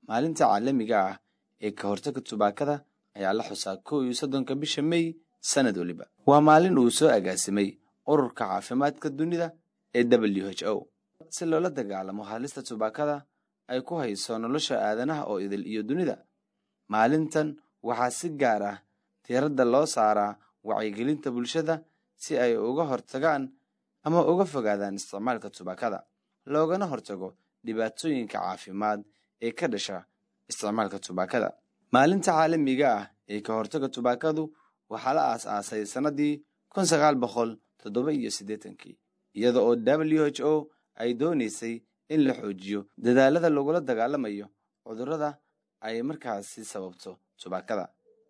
maalinta caalamiga ah ee ka hortagga tubaakada ayaa la xusaa kow iyo soddonka bisha mey sanad weliba waa maalin uu soo agaasimay ururka caafimaadka dunida ee w h o si loola dagaalamo halista tubaakada ay ku hayso nolosha aadanaha oo idil iyo dunida maalintan waxaa si gaar ah diiradda loo saaraa wacyigelinta bulshada si ay uga hortagaan ama uga fogaadaan isticmaalka tubaakada loogana hortago dhibaatooyinka caafimaad ee ka dhasha isticmaalka tubaakada maalinta caalamiga ah ee ka hortagga tubaakadu waxaa la aas-aasay sannadii kun sagaal boqol toddoba iyo siddeetankii iyada oo w h o ay doonaysay in la xoojiyo dadaalada lagula dagaalamayo cudurrada ay markaasi sababto tubaakada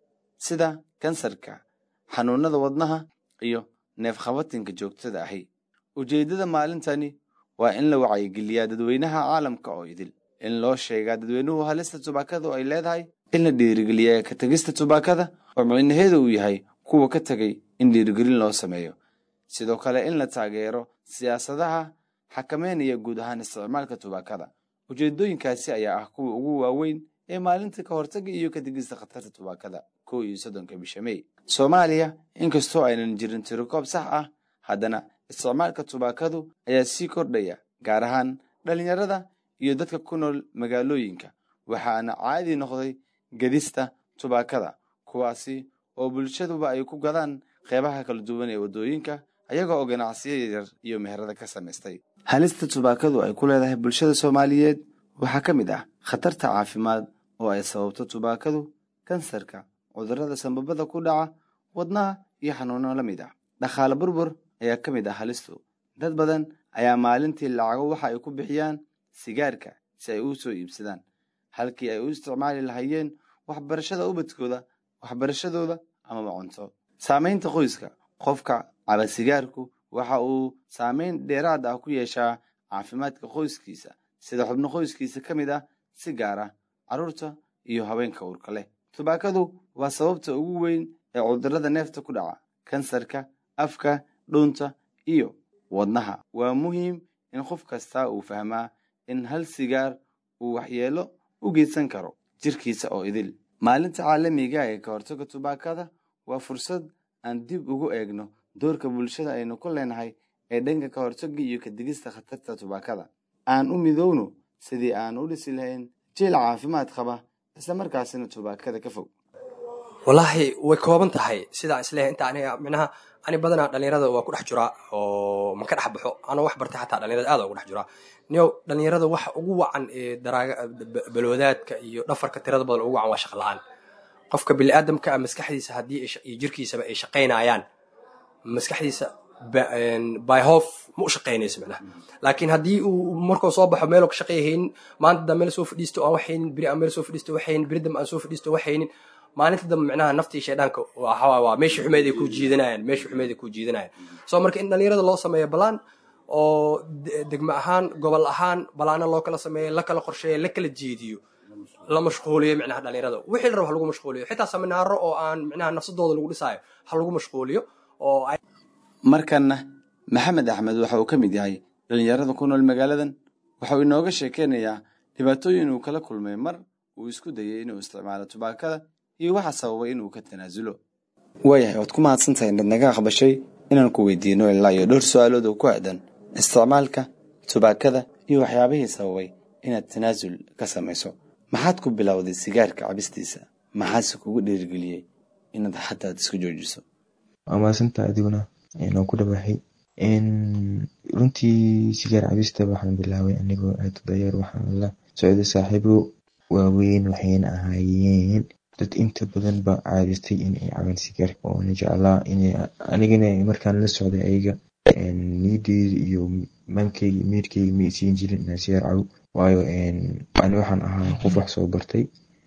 sida kansarka xanuunada wadnaha iyo neefqabatinka joogtada ahi ujeeddada maalintani waa in la wacyigeliyaa dadweynaha caalamka oo idil in loo sheegaa dadweynuhu halista tubaakadu ay leedahay in la dhiirigeliyaa ka tegista tubaakada oo micnaheedu uu yahay kuwa ka tegay in dhiirigelin loo sameeyo sidoo kale in la taageero siyaasadaha xakameynaya guud ahaan isticmaalka tubaakada ujeedooyinkaasi ayaa ah kuwa ugu waaweyn ee maalinta ka hortagga iyo ka tegista khatarta tubaakada kow iyo soddonka bisha mey soomaaliya inkastoo aynan jirin tirikoob sax ah haddana isticmaalka tubaakadu ayaa sii kordhaya gaar ahaan dhallinyarada iyo dadka ku nool magaalooyinka waxaana caadi noqday gedista tubaakada kuwaasi oo bulshaduba ay ku gadaan qeybaha kala duwan ee waddooyinka ayaga oo ganacsiyo yaryar iyo meherada ka samaystay halista tubaakadu ay ku leedahay bulshada soomaaliyeed waxaa ka mid ah khatarta caafimaad oo ay sababto tubaakadu kansarka cudurrada sambabada ku dhaca wadnaha iyo xanuuno la mid ah dhaqaale burbur ayaa ka mid ah halistu dad badan ayaa maalintii lacago waxa ay ku bixiyaan sigaarka si ay u soo iibsadaan halkii ay u isticmaali lahaayeen waxbarashada ubadkooda waxbarashadooda amaba cunto saamaynta qoyska qofka caba sigaarku waxa uu saameyn dheeraad ah ku yeeshaa caafimaadka qoyskiisa sida xubno qoyskiisa ka mid ah si gaar ah carruurta iyo haweenka uurka leh tubaakadu waa sababta ugu weyn ee cudurrada neefta ku dhaca kansarka afka dhuunta iyo wadnaha waa muhiim in qof kastaa uu fahmaa in hal sigaar uu waxyeelo u geysan karo jirkiisa oo idil maalinta caalamiga ee ka hortagga tubaakada waa fursad aan dib ugu eegno doorka bulshada aynu ku leenahay ee dhanka ka hortagga iyo ka digista khatarta tubaakada aan u midowno sidii aan u dhisi lahayn jeel caafimaad qaba isla markaasina tubaakada ka fog wallaahi way kooban tahay sidaa isleeyahay inta aniga micnaha ani badanaa dhalinyarada waa ku dhex jiraa oo ma ka dhex baxo anoo wax bartay xataa dhalinyarada aad ugu dhex jiraa niyow dhalinyarada waxa ugu wacan ee daraaga balwadaadka iyo dhafarka tirada badan ugu wacan waa shaq la-aan qofka biniaadamka ah maskaxdiisa haddii iyo jirkiisaba ay shaqaynayaan maskaxdiisa byhof ma u shaqaynayso micnaha laakiin haddii uu markuu soo baxo meeloo ka shaqayhaynin maanta da meel soo fadhiisto aan waxaynin beri aan meel soo fadhiisto waxaynin beri dambe aan soo fadhiisto waxaynin maalinta dambe micnaha naftii shaydhaanka waa waa meeshii xumeed ay ku jiidanayaan meeshii xumeed ay ku jiidanayaan soo marka in dhalinyarada loo sameeyo balaan oo degmo ahaan gobol ahaan balaana loo kala sameeyo la kala qorsheeyo la kala jeediyo la mashquuliyo micnaha dhalinyarada wixii la rabo ha lagu mashquuliyo xitaa seminaaro oo aan micnaha nafsadooda lagu dhisaayo ha lagu mashquuliyo oo markanna maxamed axmed waxa uu ka mid yahay dhalinyarada ku nool magaaladan waxauu inooga sheekeynayaa dhibaatooyin uu kala kulmay mar uu isku dayay inuu isticmaalo tubaakada iyo waxa sababay inuu ka tanaasulo waayahay waad ku mahadsantahay inaad naga aqbashay inaan ku weydiino ilaa iyo dhowr su-aalood oo ku aadan isticmaalka tubaakada iyo waxyaabihii sababay inaad tanaasul ka samayso maxaad ku bilowday sigaarka cabistiisa maxaase kugu dhiirigeliyey inaad xataad isku joojiso waa mahadsantaa adiguna noo ku dhawaxay runtii sigaar cabista waxaan bilaabay anigoo aad u dayeer waxaan la socday saaxiibo waaweyn waxayna ahaayeen dad inta badan ba caadistay inay cabaan sigaar oona jeclaa anigana markaan la socday ayaga niyadeeda iyo maankeyga meerkeyga ma isiin jirin inaan sigaar cabo waayo ani waxaan ahaa qof wax soo bartay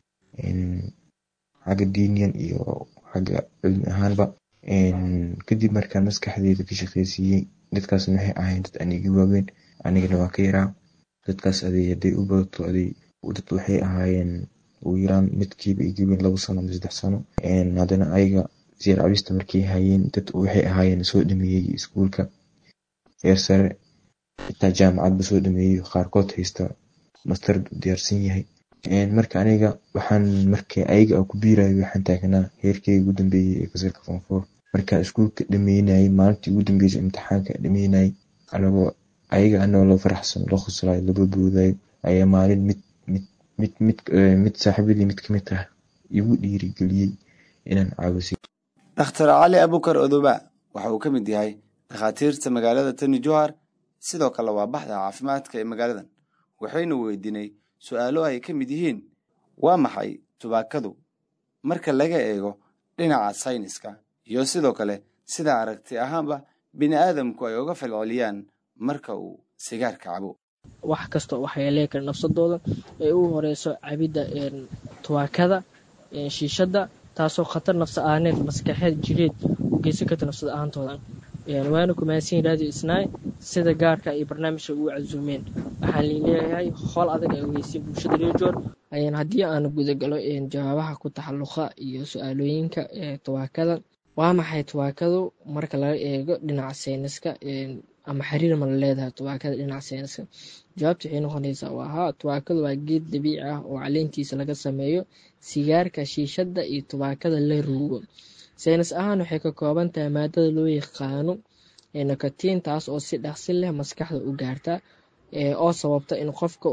xagga diiniyan iyo xagga cilmi ahaanba kadib markaan maskaxdeyda ka shaqeysiiyey dadkaas waxay ahayn dad aniga waaweyn anigana waa ka yaraa dadkaas aday haday u badato aday dad waxay ahaayeen ugu yaraan midkiiba igaween labo sano ama saddex sano haddana ayaga siyaar cabista markay hayeen dad waxay ahaayeen soo dhameeyey iskuulka heer sare xitaa jaamacadba soo dhameeyey qaarkood haysta master diyaarsan yahay marka aniga waxaan marka ayaga aan ku biirayo waxaan taagnaa heerkeyga ugu dambeeyey ee fasalka form four markaan iskuulka dhameynayay maalintii ugu dambeysay imtixaanka dhameynayay anagoo ayaga anagoo la faraxsan la qoslayo laba boodayo ayaa maalin mid mid mid mid mid saaxiibadii mid kamid ah igu dhiirigeliyey inaan caawisiyo dhakhtar cali abukar odoba waxa uu ka mid yahay dhakhaatiirta magaalada tani johar sidoo kale waa baxda caafimaadka ee magaaladan waxaynu weydiinay su-aalo ay ka mid yihiin waa maxay tubaakadu marka laga eego dhinaca sayniska iyo sidoo kale sida aragti ahaanba bini aadamku ay uga falceliyaan marka uu sigaarka cabo wax kasta waxay lee kara nafsadooda ee u horeyso cabidda tubaakada shiishadda taasoo khatar nafsa ahaaneed maskaxeed jireed u geysan karta nafsada ahaantooda waana kumaadsanyin radio isnaay sida gaarka iyo barnaamijka ugu casuumeen waxaan leeyahay howl adag ay ogeysiin bulshada rejoor haddii aan gudagalo jawaabaha ku taxaluqa iyo su-aalooyinka tubaakada waa maxay tubaakadu marka laga eego dhinaca sayniska ama xiriir ma la leedahay tubaakada dhinaca sayniska jawaabta waxay noqonaysaa waa haa tubaakadu waa geed dabiici ah oo caleentiisa laga sameeyo sigaarka shiishadda iyo tubaakada la ruugo saynis ahaan waxay ka kooban tahay maadada loo yaqaano nikotiin taas oo si dhaqsi leh maskaxda u gaarta oo sababta in qofka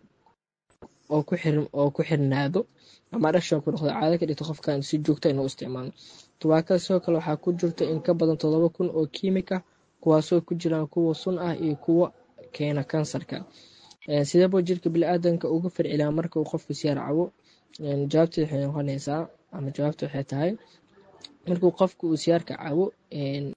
oo ku xirnaado ama adhaction ku noqdo caado ka dhigto qofkan si joogta inuu isticmaalo tubaakada sidoo kale waxaa ku jirta in ka badan todoba kun oo kiimik ah kuwaasoo ku jiraan kuwa sun ah iyo kuwa keena kansarka sideeba jirka bili-aadanka uga farcilaa marka uu qofku siyaar cabo jawaabteed waxay noqonaysaa ama jawaabta waxay tahay markuu qofku uu siyaarka cabo